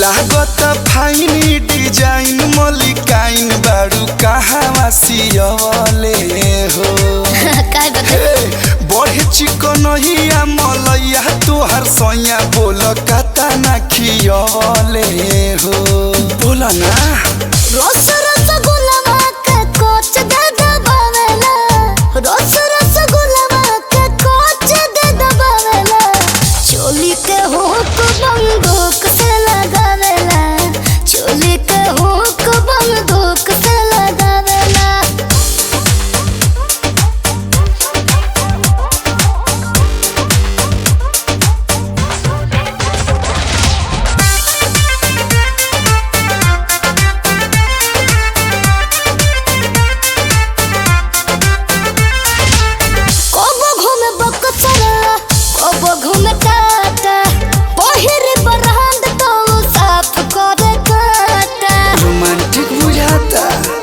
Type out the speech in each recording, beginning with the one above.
लागत fine design मलिकाइन बारू कहवा सियवले हो काय बता हे, बड़े चिकनहिया मलैया तोहर सैया बोल कता ना खियवले हो बोल ना रोस रसगुल्ला के कोच दे दबावेला रोस रसगुल्ला के कोच दे दबावेला चोली के हुक बंदूक से लगावेला चोली के हुक बंदूक से लगावेला कोबो घूमे बकचरा कोबो घूमे टाटा पहिरे बरहंद तो साफ करे काटा रोमांटिक बुझाता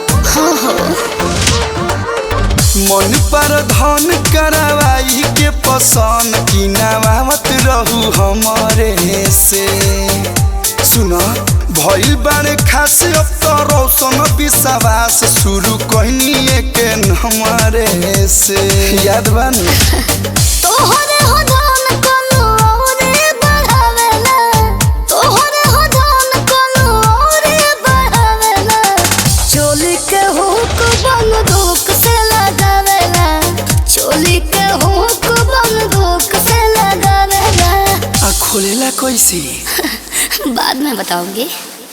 मन पर धन करवाई के पसंद की नवावत रहू हमरे से सुन भइल बारे खास अब तो रोशन विश्वास शुरू कहनी के हमरे से याद बन तोहरे हो धन कोनो औरे बढ़ावेला तोहरे हो धन कोनो औरे बढ़ावेला चोली के हुक बंदूक से लगावेला चोली के हुक बंदूक से लगावेला आ खोलेला कैसे बाद में बताऊंगी